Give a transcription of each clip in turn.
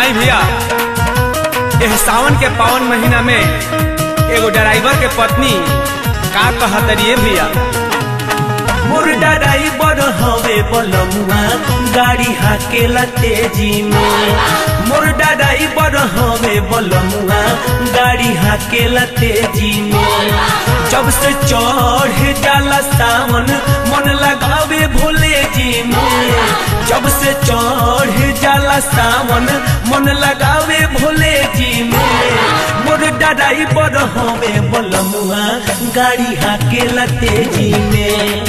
आई भैया यह सावन के पावन महीना में एगो ड्राइवर के पत्नी का कहतरिए भैया मोर ड्राइवर हवे बलमुआ गाड़ी हाकेला तेजी में मोर ड्राइवर हवे बलमुआ गाड़ी हाकेला तेजी में जब से चढ़ जाला सावन मन लगावे भोले जी में जब से चढ़ जाला सावन मन लगावे भोले जी में मोर ड्राइवर हवे बलमुआ गाड़ी हाकेला तेजी में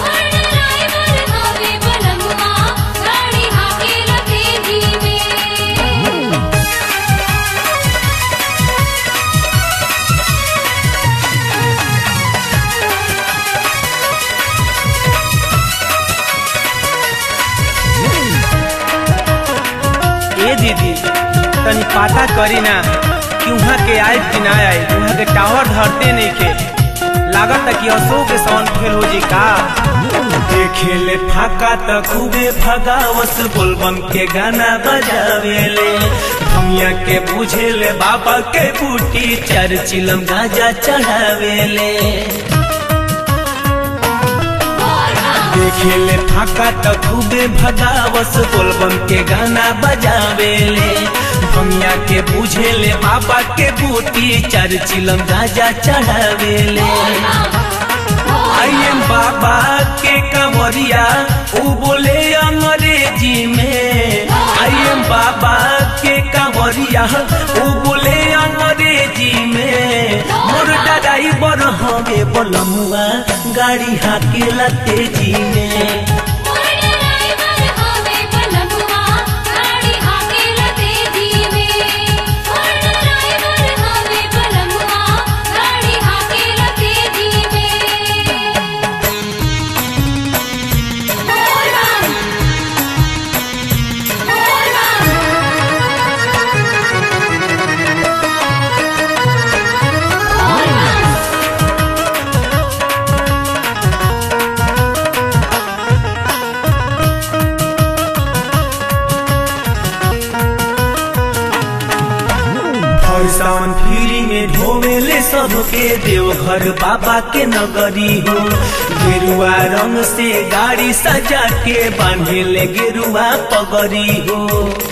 ए दीदी तनी पता करी ना कि वहाँ के आए कि ना आए वहाँ के टावर धरते नहीं के लागत कि अशोक के सावन फेल हो जी का देखेले फाका त खूबे भगावस बोलबम के गाना बजावेले भमिया के बुझेले बाबा के बूटी चार चिलम गाजा चढ़ावेले देखेले फाका त खूबे भगावस बोलबम के गाना बजावेले भमिया के बुझेले बाबा के बूटी चार चिलम गाजा चढ़ावेले आई एम बाबा के कंवरिया ऊ बोले अंग्रेजी में आई एम बाबा के कंवरिया ऊ बोले अंग्रेजी में मोर ड्राइवर हवे बोलमुआ गाड़ी हाकेला तेजी में हर सावन फ्री में ढोवेले सबके देवघर बाबा के नगरी हो गेरुआ रंग से गाड़ी सजा के बांधेले गेरुआ पगड़ी हो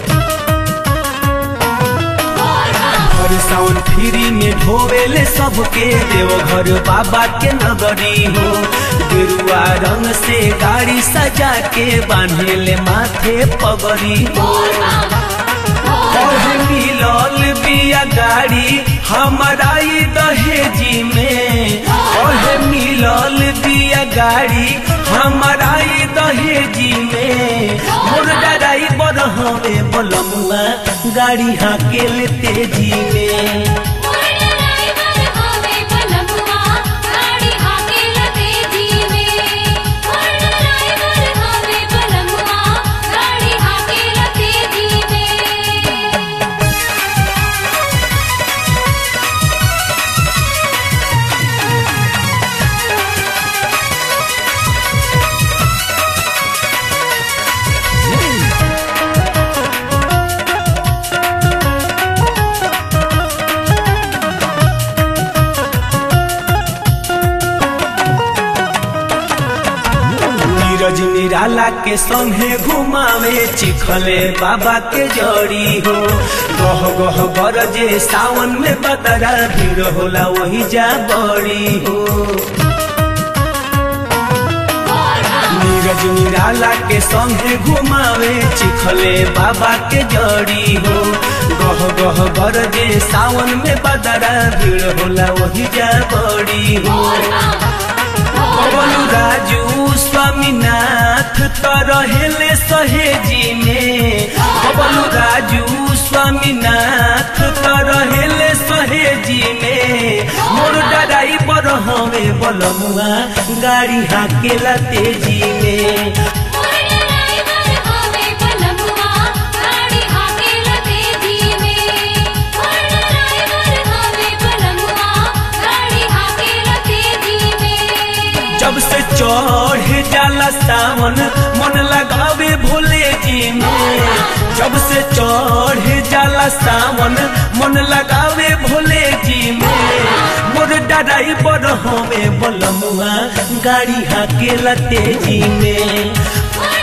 हर सावन फ्री में ढोवेले सबके देवघर बाबा के नगरी हो गेरुआ रंग से गाड़ी सजा के बांधेले माथे पगड़ी हो और मिलल बिया गाड़ी हमारा ई दहेजी में और मिलल बिया गाड़ी हमारा ई दहेजी में मोर ड्राइवर हवे बलमुआ गाड़ी हाकेल तेजी में नीरज निराला के संगे घुमावे चिखले बाबा के जड़ी हो गह गह गरजे सावन में बदरा भीड़ होला वही जा बड़ी हो नीरज निराला के संगे घुमावे चिखले बाबा के जड़ी हो गह गह गरजे सावन में बदरा भीड़ होला वही जा बड़ी हो पवनु राजू स्वामीनाथ त रहेले सहेजी में पवनु राजू स्वामीनाथ त रहेले सहेजी में मोर ड्राइवर हवे बलमुआ गाड़ी हाकेला तेजी में जब से चढ़ जाला सावन मन लगावे भोले जी में जब से चढ़ जाला सावन मन लगावे भोले जी में मोर डराई पर हमें बलमुआ गाड़ी हाके लते जी में